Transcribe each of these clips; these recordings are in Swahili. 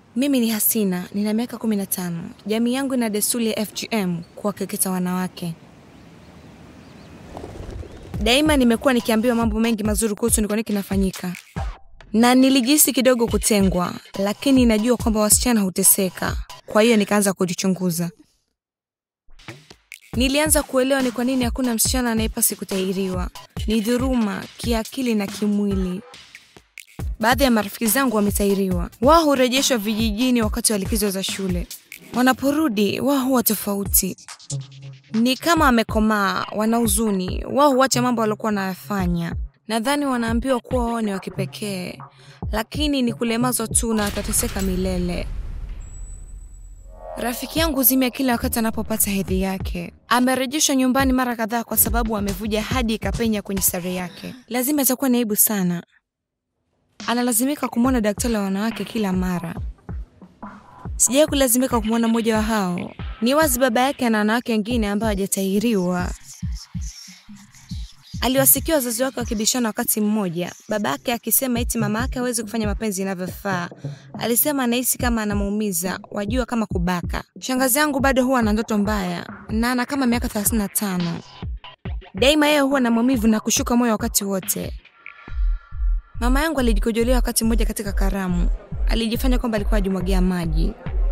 Mimi ni Hasina, nina miaka 15. Jamii yangu ina desturi ya FGM kuwakeketa wanawake. Daima nimekuwa nikiambiwa mambo mengi mazuri kuhusu ni kwa nini kinafanyika, na nilijihisi kidogo kutengwa, lakini najua kwamba wasichana huteseka, kwa hiyo nikaanza kujichunguza. Nilianza kuelewa ni kwa nini hakuna msichana anayepasi kutahiriwa. Ni dhuruma kiakili na kimwili. Baadhi ya marafiki zangu wametahiriwa. Wao hurejeshwa vijijini wakati wa likizo za shule. Wanaporudi wao huwa tofauti, ni kama wamekomaa, wana huzuni. Wao huacha mambo waliokuwa wanayafanya. Nadhani wanaambiwa kuwa wao ni wa kipekee, lakini ni kulemazwa tu na watateseka milele. Rafiki yangu Zimia kila wakati anapopata hedhi yake amerejeshwa nyumbani mara kadhaa kwa sababu amevuja hadi ikapenya kwenye sare yake. Lazima itakuwa ni aibu sana. Analazimika kumwona daktari wa wanawake kila mara. Sijai kulazimika kumwona mmoja wa hao. Ni wazi baba yake ana wanawake wengine ambao hajatahiriwa. Aliwasikia wazazi wake wakibishana wakati mmoja, baba yake akisema eti mama yake hawezi kufanya mapenzi inavyofaa. Alisema anahisi kama anamuumiza, wajua kama kubaka. Shangazi yangu bado huwa na ndoto mbaya na ana kama miaka 35. Daima yeye huwa na maumivu na kushuka moyo wakati wote. Mama yangu alijikojolea wakati mmoja katika karamu, alijifanya kwamba alikuwa ajimwagia maji.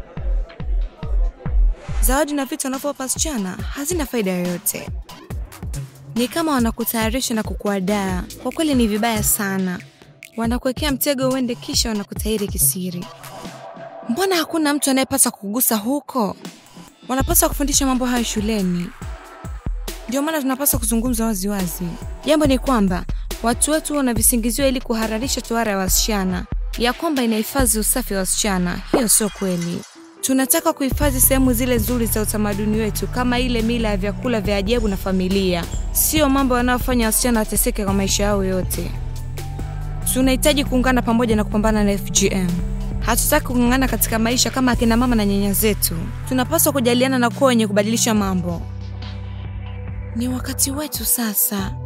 Zawadi na vitu wanavyowapa wasichana hazina faida yoyote ni kama wanakutayarisha na kukuadaa. Kwa kweli ni vibaya sana, wanakuwekea mtego uende, kisha wanakutahiri kisiri. Mbona hakuna mtu anayepaswa kugusa huko? Wanapaswa kufundisha mambo hayo shuleni. Ndio maana tunapaswa kuzungumza wazi wazi. Jambo ni kwamba watu wetu wana visingizio ili kuhararisha tohara ya wasichana, ya kwamba inahifadhi usafi wa wasichana. Hiyo sio kweli. Tunataka kuhifadhi sehemu zile nzuri za utamaduni wetu kama ile mila ya vyakula vya ajabu na familia, sio mambo yanayofanya wasichana wateseke kwa maisha yao yote. Tunahitaji kuungana pamoja na kupambana na FGM. Hatutaki kung'ang'ana katika maisha kama akina mama na nyanya zetu. Tunapaswa kujaliana na kuwa wenye kubadilisha mambo. Ni wakati wetu sasa.